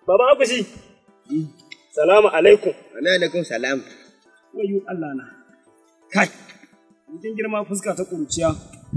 Baba Akushi. Salamu alaikum. Wa alaikum salam. Wayo Allah na. Kai. Mutum girma fuska ta kuruciya.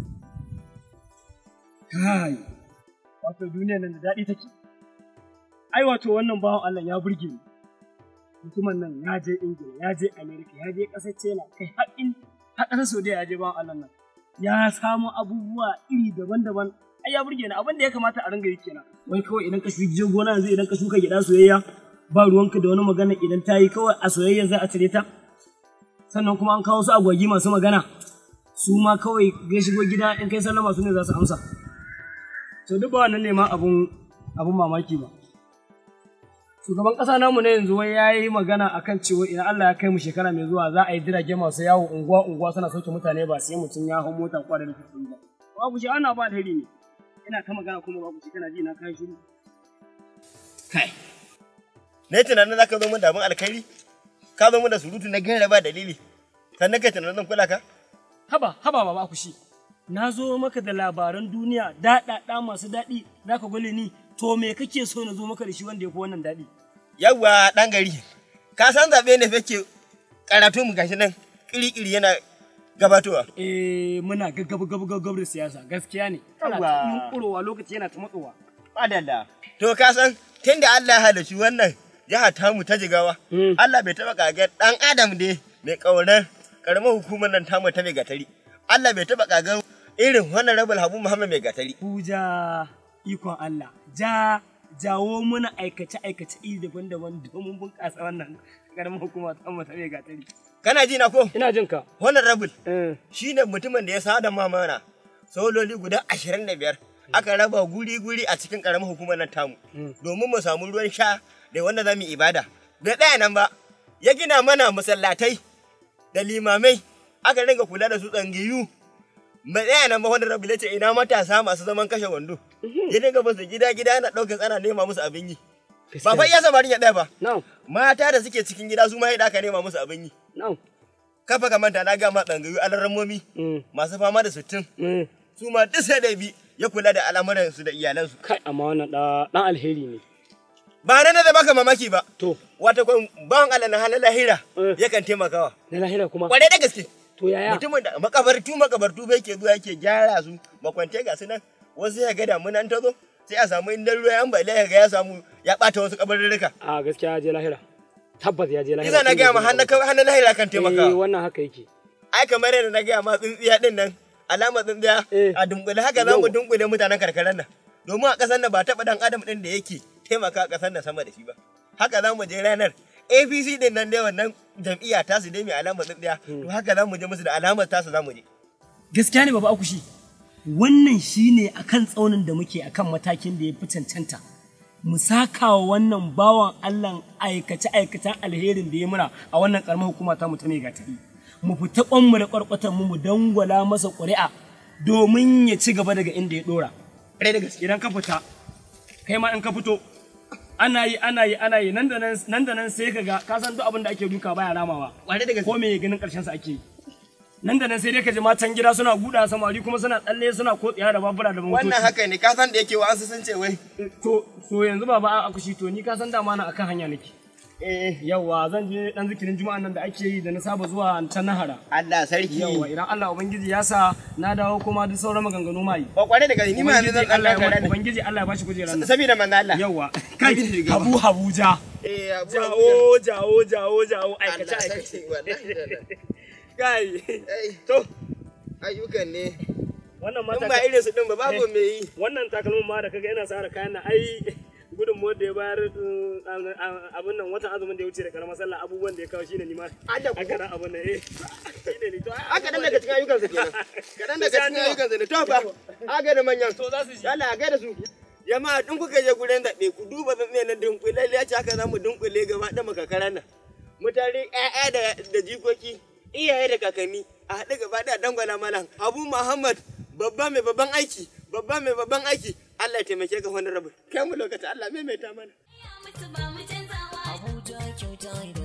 Kai. Wato duniya nan da daɗi take. Ai wato wannan bawan Allah ya burge ni. Mutumin nan ya je Ingila, ya je Amerika, ya je ƙasar China, kai har in har ƙasar Saudiya ya je bawan Allah nan. Ya samu abubuwa iri daban-daban. Ai ya burge ni abin da ya kamata a ringa yi kenan. Wai kawai idan ka shuka gona yanzu idan ka shuka gida soyayya ba ruwanka da wani magana idan ta yi kawai a soyayya za a cire ta. Sannan kuma an kawo su agwagi masu magana. Su ma kawai ya shigo gida in kai sallama su ne za su amsa. To duk ba wannan ne ma abun abun mamaki ba. Shugaban ƙasa namu na yanzu wai ya yi magana akan cewa idan Allah ya kai mu shekara mai zuwa za a yi jirage masu yawo unguwa unguwa suna sauke mutane ba sai mutum ya hau mota kwa da nufin ba. Babu shi ana ba alheri ne. Ina ta magana kuma babu shi kana ji na kai shiru. Kai. Na yi tunanin za ka zo min da abin alkhairi? Ka zo min da surutu na gaira ba dalili. Sannan kai tunanin zan kula ka? Haba, haba baba kushi. Na zo maka da labaran duniya daɗaɗa masu daɗi za ka gwale ni to me kake so na zo maka da shi wanda ya fi wannan daɗi? Yawwa ɗan gari. Ka san zaɓe ne fake karatu mu gashi nan ƙiri-ƙiri yana gabatowa. Eh muna gaggab gaggab gaggab da siyasa gaskiya ne. Ana Yawwa. ta yunƙurowa lokaci yana ta matsowa. Madalla. To ka san tun da Allah ya halarci wannan jiha tamu ta jigawa. Mm. Allah bai taɓa kagar ɗan Adam ne mai ƙaunar ƙaramar hukumar nan tamu ta mai gatari. Allah bai taɓa kagar irin wannan rabul Habu Muhammad mai gatari. Kuja ikon Allah. Ja jawo muna aikace-aikace iri daban-daban domin bunƙasa wannan ƙaramin hukuma ta mu ta mai gatari. Kana ji na ko? Ina jin ka. Wannan rabul Eh. shi ne mutumin da ya sada mamana sololi guda ashirin da biyar aka raba guri-guri a cikin ƙaramin hukumar nan tamu domin mu samu ruwan sha da wanda za mu yi ibada. Bai ɗaya nan ba, ya gina mana masallatai da limamai aka ringa kula da su tsangiyu. Bai ɗaya nan ba wanda rabu ce ina matasa masu zaman kashe wando. Ya dinga basu gida-gida yana ɗaukar tsana nema musu abin yi. Ba fa iya samarin ya ɗaya ba. Now, Mata da suke cikin gida su ma yadda aka nema musu abin yi. now. Kafa ka manta na gama tsangayu alarammomi Mm. masu fama da sittin. Mm. su ma duk sai da bi ya kula da al'amuransu da iyalansu. Kai amma wannan ɗa- ɗan alheri ne. Ba nan da baka mamaki ba, To, wata kwan bawan Allah na halin lahira Eh. yakan taimakawa. na lahira kuma. Kware da gaske. To yaya? Mutumin da makabartu makabartu bai ke zuwa yake gyara su makwante ga su nan wasu ya ga damunan ta zo sai a samu inda ruwa ya ambaliya ya ga ya samu ya ɓata wasu kabarurruka. A gaskiya ya je lahira. Tabbas ya je lahira. Iza na gaya ma hannun lahira kan Eh, taimakawa. wannan haka yake. Ai kamar yadda na gaya ma tsintsiya din nan alamar tsintsiya Eh. a dunkule haka za mu Yau. dunkule mutanen karkarar nan. Domin a ƙasar nan ba taɓa ɗan adam ɗin da yake taimaka a ƙasar nan sama da shi ba. Haka za mu je ranar APC din nan dai wannan jam'iyya ta su dai mai alamar tsintsiya. To haka za mu je musu da alamar tasu za mu je. Gaskiya ne baba akushi. Wannan shine akan tsaunin da muke akan matakin da ya fi cancanta. Mu saka wa wannan bawan Allah aikace-aikacen alherin da ya muna a wannan karamar hukuma ta mu ta mai gatari. Mu fita kwanmu da kwarkwatan mu mu dangwala masa ƙuri'a domin ya ci gaba daga inda ya dora. Ƙwarai da gaske. Idan ka fita, kai ma in ka fito, ana yi ana yi ana yi nan da nan nan da nan sai ka ga ka san duk abin da ake duka baya ramawa. Ƙwarai da gaske. ko me ganin karshen sa ake yi nan da nan sai dai ka ji matan gida suna guda samari kuma suna tsalle suna kotsiya da babura da motoci Wannan haka ne ka san da yake wa an sun ce wai. to so yanzu baba a akushi to ni ka san dama na akan hanya nake Eh yawa zan je dan zikirin juma'an nan da ake yi da na saba zuwa ta nahara Allah sarki. yawa idan Allah ubangiji ya sa na dawo kuma duk sauran maganganu mai Ba ƙwarai da gaske ni ma yanzu ubangiji zan Allah ɗan ya kara ubangiji Allah ya bashi kujerar nan Saboda manzo Allah. yawa kai Ubangiji shugaba. habu habuja Eh abu. jawo jawo jawo jawo aikace Allah aikace sarki wallahi. kai Ai, to ayyukan ne. wannan In mata ba irin su din ba babu me yi. wannan takalmin ma da kaga yana tsara kayan nan ai gudun da ya bayar uh, abin nan watan azumin da ya wuce da karamar sallah abubuwan da ya kawo shine ni ma Ada aka nan abin nan eh shine ni to ai Haka dan daga cikin ayyukansa kenan. Kaɗan daga Sai an cikin jima. ayyukansa ne. To fa, aga da manyan. to za su ji Yalla a gaida su. Jama'a in kuka je gurin zaɓe ku duba tsantsiya na dunkule ya ce haka za mu dunkule gaba da makakaran nan. Mutane ƴaƴa da da jikoki iyaye da kakanni a haɗu gaba da dangwala malam Abu Muhammad babba mai babban aiki babba mai babban aiki Allah ya taimake ka wani rabu kai mu lokaci Allah maimaita mana. Abuja kyauta